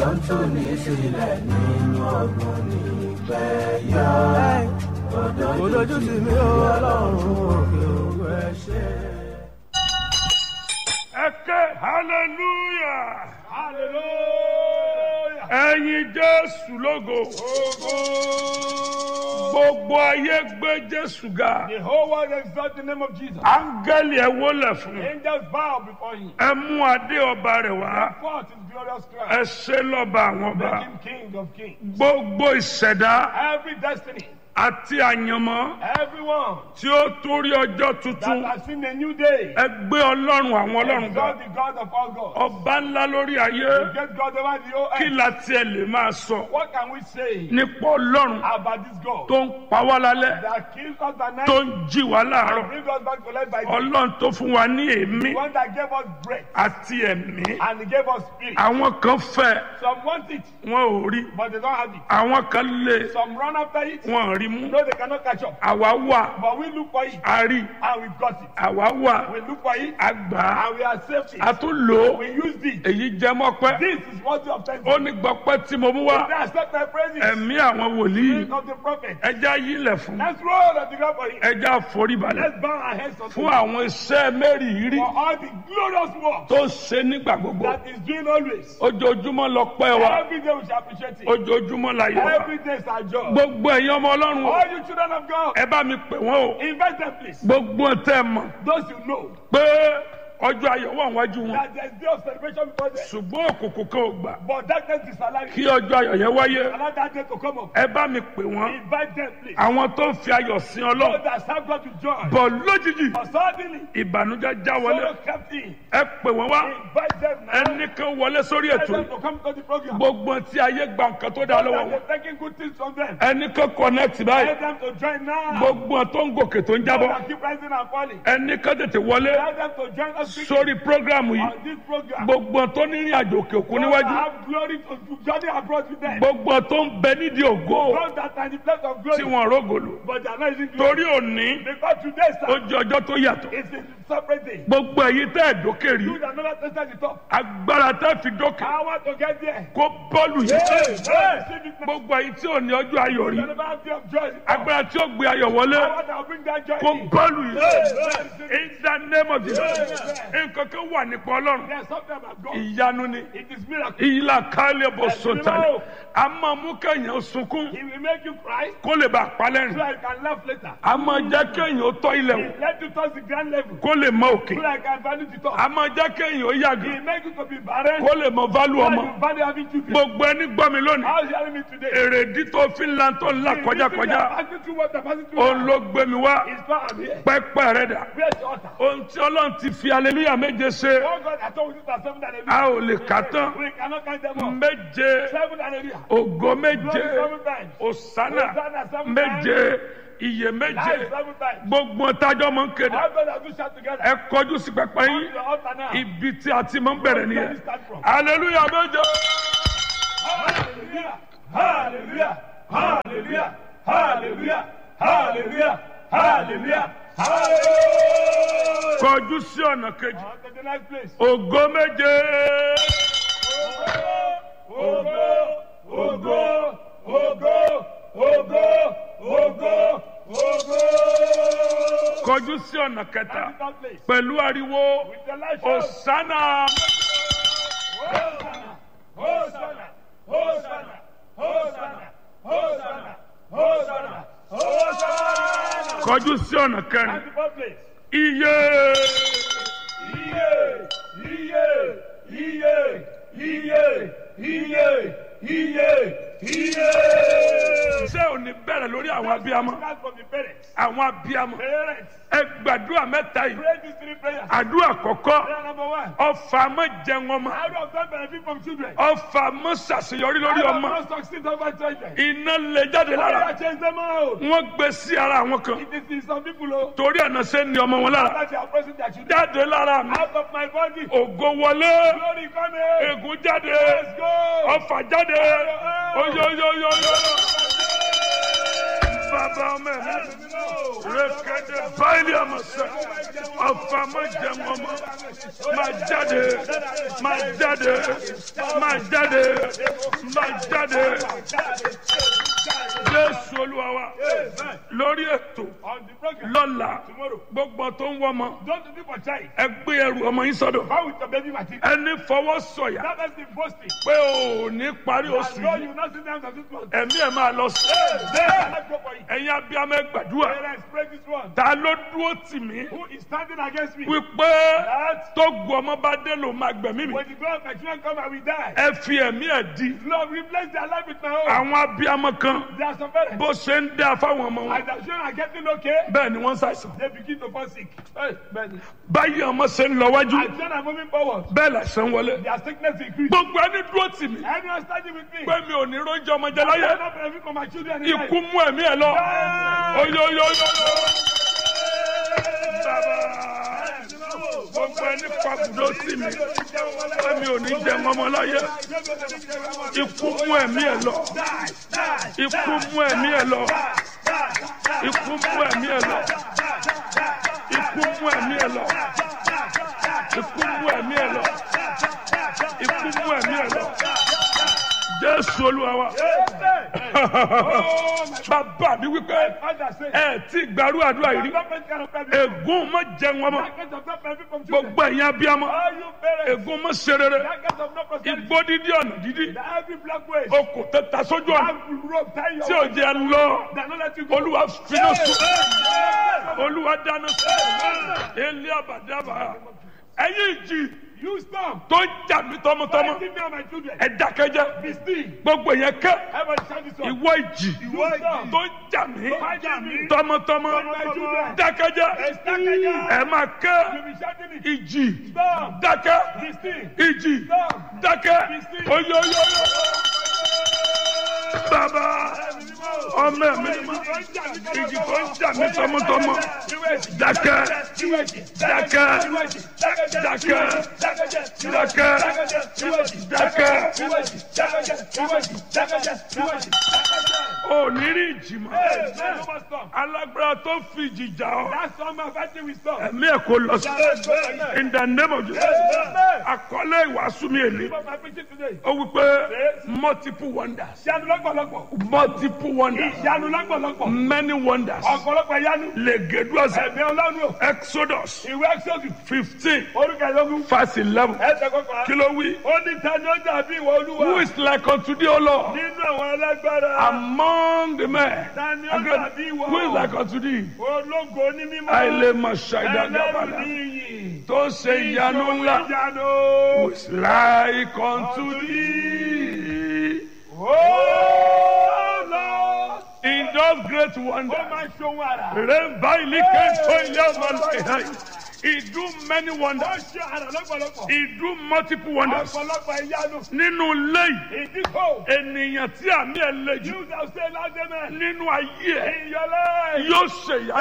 tó ní sílẹ̀ nínú ọgbọ́n ní gbẹ̀yà. Òdojú sí mi ó ọlọ́run òkè òkú ẹ ṣe. ẹ ké hallelujah Hallelujah. ẹyin jésù lógo gbogbo ayé gbé jésù ga The whole world exalt the name of Jesus. áńgẹ́lì ẹ wólẹ̀ fún Angels bow before him. ẹ mú adé ọba rẹ̀ wá Forth his glorious ẹ crown. ṣe lọ́ba àwọn ọba Make him king of kings. gbogbo ìṣẹ̀dá Every destiny, àti àyànmọ́ everyone tí ó torí ọjọ́ that tuntun has seen a new day, ẹ gbé ọlọ́run àwọn ọlọ́run ga exalt the God of all gods. ọba ńlá lórí ayé Get God over the whole kí earth. la tiẹ̀ lè máa sọ What can we say nípa ọlọ́run about this God tó ń pa wá lálẹ́ that kills us at night tó ń jí wá láàárọ̀ and brings us back to life by day? ọlọ́run tó fún wa ní èémí The one that gave us breath àti ẹ̀mí and he gave us spirit. àwọn kan fẹ́ Some want it, wọn ò rí but they don't have it. àwọn kan lé Some run after it, wọn ò rí mú no, they cannot catch up. àwa wà But we look for it a rí and we got it. àwa wà We look for it a gbà á and we accept a it. tún lò ó We used it. èyí jẹ́ mọ́pẹ́ This is what you have ó thankful. ní gbọ́pẹ́ tí mo mú wá They accept my praises. ẹ̀mí àwọn wòlíì Spirit of the prophet. ẹja yílẹ̀ fún Let's roll on the ground for him. ẹja foríbalẹ̀ Let's bow our heads unto fún him àwọn iṣẹ́ mẹ́rìírí for all the glorious work tó ń ṣe nígbà gbogbo that is doing always. ojoojúmọ́ lọ pẹ́ wa Every day we shall appreciate it. ojoojúmọ́ la yẹ wa Every day is our job. gbogbo ẹ̀yin ọmọ ọlọ́run o All you children of God, ẹ bá mi pè wọ́n o invite them please. gbogbo tẹ́ ẹ mọ̀ Those you know pé ọjọ́ ayọ̀ wà wájú wọn that there's day of celebration before them. ṣùgbọ́n òkùnkùn kan ò gbà But darkness is alive. kí ọjọ́ ayọ̀ yẹn wáyé Allow that day to come up. ẹ bá mi pè wọ́n Invite them please. àwọn tó ń fi ayọ̀ sin Those ọlọ́run that serve God with joy. bọ̀ lójijì But suddenly, ìbànújẹ́ já wọlé sorrow kept in. ẹ pè wọ́n wá Invite them now. ẹnìkan wọlé sórí Tell ètò them yìí to come to the program. gbogbo tí ayé gba nǹkan tó dá lọ́wọ́ That wọn they're taking good things from them. ẹnìkan connect báyìí Tell them to join now. gbogbo tó ń gòkè tó ń Those jábọ́ that keep rising and falling. ẹnìkan tètè wọlé Tell them to join us quickly sórí prógrámù yìí on this program. gbogbo tó ní ìrìn àjò òkè òkun Those that níwájú have glory to to journey abroad with them. gbogbo tó ń bẹ nídìí ògo Those that are in the place of tí glory. wọn rógòlò But they are not using glory. torí òní Because today, ó sir, jẹ ọjọ́ tó yàtọ̀ it's a separate day. gbogbo èyí tẹ́ ẹ̀ dókè rí You that never tested the top. agbára tẹ́ fi dókè I want to get there. kó bọ́ọ̀lù Hey, yìí hey, receive it now. gbogbo èyí tí ò ní ọjọ́ ayọ̀ rí You never have day of joy. in the top. agbára tí ó gbé ayọ̀ wọlé I want to bring that joy kó in. bọ́ọ̀lù yìí Hey, hey, in the name of Jesus nǹkan kan wà nípa ọlọ́run There's something about God. ìyanu ni It is miracle. ìyílá kálẹ̀ bọ̀ sọ̀tàlẹ̀ a máa mú kéèyàn sunkún He will make you cry kó lè bá a so palẹ́rìn I can laugh later. a máa jẹ́ kéèyàn ó tọ́ ilẹ̀ wò He let you touch the grand level kó lè mọ òkè so I can value the top. a máa jẹ́ kéèyàn ó yàgò He make you to be barren kó lè mọ válù so ọmọ you value having children. gbogbo ẹni gbọ́ mi lónìí How is he hearing me today? èrèdí tó fi ń lan tó ń là The kọjá reason kọjá they are passing through what they're passing through òun now ló gbé mi wá is why I'm here. pẹ́pẹ́ rẹ̀ dà Where's the altar? ohun tí ọlọ́run ti fi aleluya méje ṣe Oh God, I told you that seven and a ò lè kà tán We cannot count them all. méje Seven hallelujah. ògo Glory méje seven times. òsánà Hosanna seven méje iye méje Life seven times. gbogbo tájọ́ mọ̀ ń kéde How God have you shout together? ẹ kọjú sí pẹpẹ Come to yín the altar now. ibi tí a ti mọ̀ ń bẹ̀rẹ̀ Where nìyẹn do we start from? aleluya méje Hallelujah. Hallelujah. Hallelujah. Hallelujah. Hallelujah. Hallelujah. Hallelujah. kọjú sí ọ̀nà kejì On to the next place. ògo méje Ogo, ogo, ogo, ogo, ogo, ogo. kọjú sí ọ̀nà kẹta That is that place. pẹ̀lú ariwo With the light show. òsánà Hosanna, Hosanna, Hosanna, Hosanna, Hosanna, Hosanna, Hosanna. kọjú sí ọ̀nà kẹrin That is that place. iye Iye, iye, iye, iye, iye, iye, iye. ṣé ò ní bẹ̀rẹ̀ lórí àwọn abiyamọ Start from the parents. àwọn abiyamọ Parents, ẹ gbàdúrà mẹ́ta yìí pray these three prayers. àdúrà kọ̀kọ́ Prayer number one. ọfà mọ́ jẹun ọmọ How do I benefit from children? ọfà mọ́ ṣàṣeyọrí lórí How do I ọmọ not succeed over children? iná lè jáde How do lára I change them out? wọ́n gbé sí ara àwọn kan It is in some people oh, torí ẹ̀nà ṣe ń ní ọmọ wọn lára that they are pressing their children jáde lára mi out of my body. ògo wọlé Glory come here. ègún jáde Let's go. ọfà jáde oyoyoyoyo bàbá ọmọ ẹ̀mí rékédé báyìí àmọ̀sẹ̀ ọ̀fà má jẹ wọn mọ́ má jáde má jáde má jáde má jáde jésù olúwa wa lórí ètò On the program lọ́la tomorrow. gbogbo tó ń wọ́mọ Don't do for child. ẹ gbé ẹrù ọmọ yín sọ́dọ̀ How with your baby material? ẹni fọwọ́ sọ̀yà That has been boasting. pé o ò ní parí As oṣù though yìí you not sit down to this one. ẹ̀mí ẹ̀ máa lọ sí Then let's go for it. ẹ̀yin abiyamọ ẹ gbàdúrà Parents, pray this one. ta ló dúró tì mí Who is standing against me? wípé That tó gu ọmọ bá dé ló máa gbẹ̀mí mi when the God of my children come, I will die. ẹ fi ẹ̀mí ẹ̀ di Lord, replace their life with my own. àwọn abiyamọ kan There are some parents. bó ṣe ń dá fáwọn ọmọ wọn As the children are getting okay, bẹ́ẹ̀ ni wọ́n ń ṣàìsàn they begin to fall sick. Hey, man. báyìí ọmọ ṣe ń lọ wájú As children are moving forward, bẹ́ẹ̀ làṣẹ ń wọlé their sickness increase. gbogbo ẹni dúró tì mí Anyone standing with me? pé mi ò ní róúnjẹ ọmọ jẹ I láyé will not benefit from my children. in life. ikú mú ẹ̀mí ẹ̀ lọ Ah! oyoyoyo bàbá gbogbo ẹni pàbùdó sí mi pé mi ò ní jẹ ọmọ láyé ikú mú ẹ̀mí ẹ̀ lọ ikú mú ẹ̀mí ẹ̀ lọ ikú mú ẹ̀mí ẹ̀ lọ ikú mú ẹ̀mí ẹ̀ lọ ikú mú ẹ̀mí ẹ̀ lọ ikú mú ẹ̀mí ẹ̀ lọ jésù olúwa wa bàbá mi wípé Father, say, ẹ tí gbàrú àdúrà yìí rí don't make kind of people. ègún má jẹun ọmọ That kind of not benefit from children. gbogbo ẹ̀yin abiyamọ All you parents, ègún má ṣe rere that kind of not prosperity. igbó dídí ọ̀nà dídí That every black way, okùn tẹ́ta sójú ọ̀nà have rope tie your tí ò jẹ́ lọ that not let you go. olúwa finá sùn olúwa dáná sùn ilé àbàdàbà ẹ̀yin ìjì You stop. tó ń jà mí tọmọtọmọ Give me and my children. ẹ dákẹ́jẹ́ Be still. gbogbo yẹn kẹ́ Everybody shout this one. ìwọ ìjì You stop. tó ń jà mí Fight me. tọmọtọmọ My children. dákẹ́jẹ́ Be still. ẹ máa kẹ́ You be shouting it. ìjì Stop. dákẹ́ Be still. ìjì Stop. dákẹ́ oyoyoyo bàbá ọmọ mi ni ma ìjì tó ń jà mí tọmọtọmọ dákẹ́ dákẹ́ dákẹ́ dákẹ́ dákẹ́ ò ní rí ìjì mọ́ alágbára tó fi ìjì jà ọ́ That's all my fighting with stop. ẹ̀mí ẹ̀ kò lọ sí in the name of Jesus àkọlé ìwàásù mi èlé My preaching today. ó wí pé multiple wonders Ìyanu lọ́pọ̀lọpọ̀. multiple wonders Ìyanu lọ́pọ̀lọpọ̀. many wonders Ọ̀pọ̀lọpọ̀ ìyanu. legeduasa Ẹ̀mí ọlọ́run o. exodus Ìwé Exodus. fifteen Orúkọ ìlọ́gùn. verse eleven Ẹsẹ̀ kọkànlá. kí ló wí Ó ní tani ó dàbí ìwọ olúwa. who is like unto thee o lord Nínú àwọn alágbára. among the men Tani ó dàbí ìwọ. who is like unto thee Ológo ní mímọ́. àìlè màṣà Ẹlẹ́rù ìdàgbàbàlà ní iyì. tó ṣe ìyanu ńlá Ìyanu. who is like unto thee Oh Lord. in those great Ó wonders. máa ń ṣohun àrà. Remember, he came to ilé ọmọ lọ́yìn. He do many Ó wonders. ṣe àrà lọ́pọ̀lọpọ̀. He do multiple wonders. Ọ̀pọ̀lọpọ̀ ìyanu. Nínú ilé yìí, Ìdíkò. ènìyàn tí àmì ẹ̀ le jù You shall say loud amen. nínú ayé ẹ̀ In your life. yóò ṣe ìyá